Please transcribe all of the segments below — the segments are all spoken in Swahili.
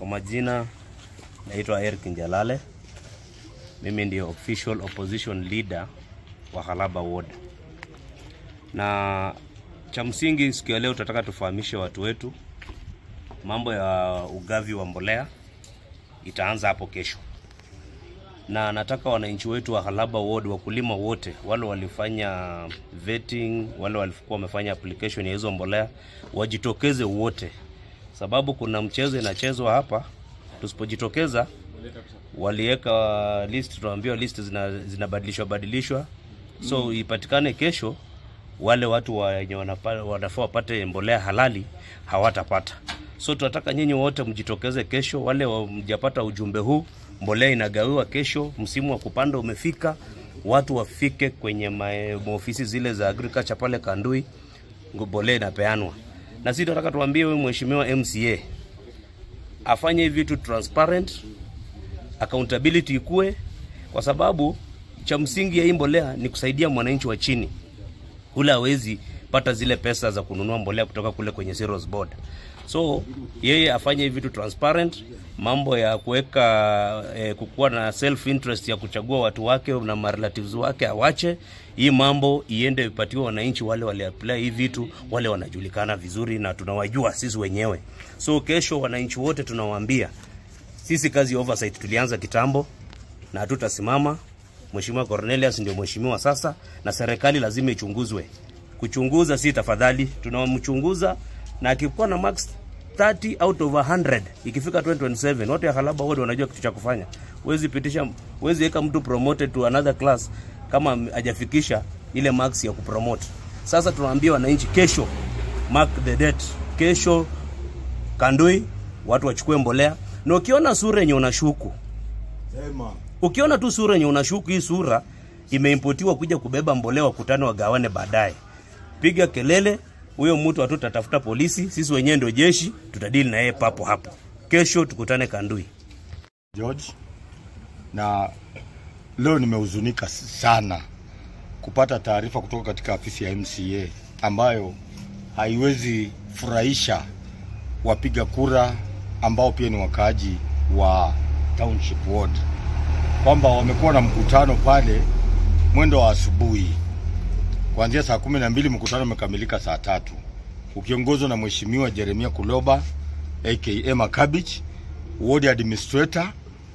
Kwa majina naitwa Eric Njalale, mimi ndio official opposition leader wa Halaba Ward, na cha msingi siku ya leo tunataka tufahamishe watu wetu mambo ya ugavi wa mbolea itaanza hapo kesho, na nataka wananchi wetu wa Halaba Ward, wakulima wote wale walifanya vetting, wale walikuwa wamefanya application ya hizo mbolea wajitokeze wote, sababu kuna mchezo inachezwa hapa. Tusipojitokeza waliweka list, tunaambiwa list zina, zinabadilishwa badilishwa, so ipatikane kesho wale watu wenye wanapa- wanafaa wapate mbolea halali hawatapata. So tunataka nyinyi wote mjitokeze kesho. Wale wa- mjapata ujumbe huu, mbolea inagawiwa kesho, msimu wa kupanda umefika, watu wafike kwenye mae- maofisi zile za agriculture pale Kandui, mbolea inapeanwa. Na sisi tunataka tuambie huyu mheshimiwa MCA afanye hivi vitu transparent, accountability ikue, kwa sababu cha msingi ya hii mbolea ni kusaidia mwananchi wa chini ule hawezi pata zile pesa za kununua mbolea kutoka kule kwenye cereals board. So yeye afanye hivi vitu transparent, mambo ya kuweka eh, kukuwa na self interest ya kuchagua watu wake na marelatives wake awache. Hii mambo iende ipatiwe wananchi wale wale apply hii vitu, wale wanajulikana vizuri na tunawajua sisi wenyewe. So kesho wananchi wote tunawaambia sisi kazi ya oversight tulianza kitambo na hatutasimama. Mheshimiwa Cornelius ndio mheshimiwa sasa, na serikali lazima ichunguzwe. Kuchunguza si tafadhali, tunamchunguza na akikuwa na max 30 out of 100 ikifika 2027 watu ya Halaba wote wanajua kitu cha kufanya. Huwezi pitisha, huwezi weka mtu promoted to another class kama hajafikisha ile max ya kupromote. Sasa tunaambia wananchi kesho, mark the date, kesho Kandui watu wachukue mbolea, na ukiona sura yenye unashuku Sema. ukiona tu sura yenye unashuku hii sura imeimpotiwa kuja kubeba mbolea wakutane wagawane baadaye, piga kelele. Huyo mtu hatu tatafuta polisi, sisi wenyewe ndio jeshi, tutadili na yeye papo hapo. Kesho tukutane Kandui. George, na leo nimehuzunika sana kupata taarifa kutoka katika afisi ya MCA ambayo haiwezi furahisha wapiga kura ambao pia ni wakaaji wa Township Ward kwamba wamekuwa na mkutano pale mwendo wa asubuhi kuanzia saa kumi na mbili mkutano umekamilika saa tatu ukiongozwa na Mheshimiwa Jeremia Kuloba aka Makabich, ward administrator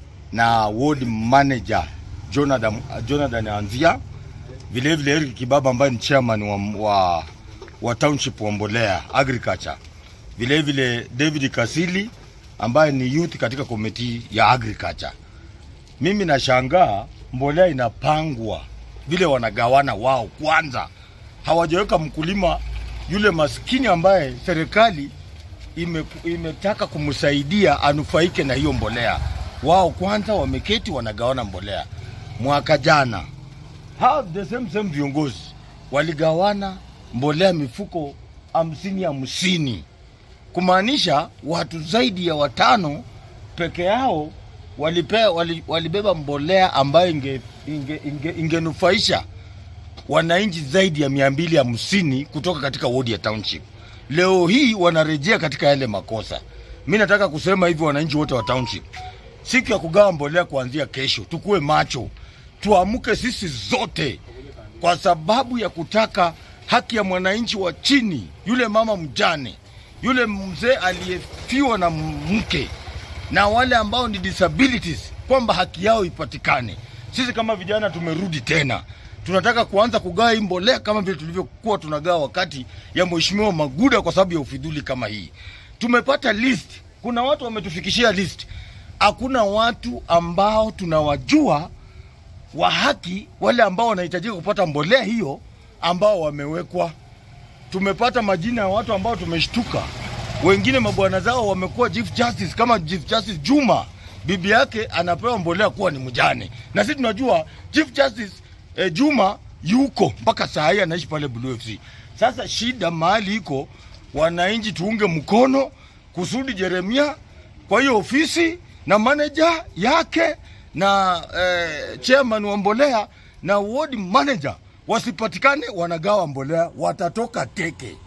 na ward manager Jonathan, Jonathan Anzia, vile vile Eric Kibaba ambaye ni chairman wa, wa, wa township wa Mbolea agriculture, vile vile David Kasili ambaye ni youth katika komiti ya agriculture. Mimi nashangaa mbolea inapangwa vile wanagawana wao, kwanza hawajaweka mkulima yule maskini ambaye serikali ime, imetaka kumsaidia anufaike na hiyo mbolea. Wao kwanza wameketi wanagawana mbolea. Mwaka jana hao the same same viongozi waligawana mbolea mifuko hamsini hamsini, kumaanisha watu zaidi ya watano peke yao walipe, wali, walibeba mbolea ambayo inge, inge, inge, ingenufaisha wananchi zaidi ya mia mbili hamsini kutoka katika wodi ya township. Leo hii wanarejea katika yale makosa. Mi nataka kusema hivi, wananchi wote wa township, siku ya kugawa mbolea kuanzia kesho, tukuwe macho, tuamke sisi zote, kwa sababu ya kutaka haki ya mwananchi wa chini, yule mama mjane, yule mzee aliyefiwa na mke na wale ambao ni disabilities, kwamba haki yao ipatikane. Sisi kama vijana tumerudi tena, tunataka kuanza kugawa hii mbolea kama vile tulivyokuwa tunagawa wakati ya Mheshimiwa Maguda, kwa sababu ya ufidhuli kama hii. Tumepata list, kuna watu wametufikishia list, hakuna watu ambao tunawajua wa haki, wale ambao wanahitajika kupata mbolea hiyo ambao wamewekwa. Tumepata majina ya watu ambao tumeshtuka, wengine mabwana zao wamekuwa Chief Justice, kama Chief Justice Juma, bibi yake anapewa mbolea kuwa ni mjane, na sisi tunajua Chief Justice eh, Juma yuko mpaka saa hii anaishi pale Blue FC. Sasa shida mahali iko, wananchi tuunge mkono kusudi Jeremia kwa hiyo ofisi na manager yake na eh, chairman wa mbolea na ward manager wasipatikane wanagawa mbolea, watatoka teke.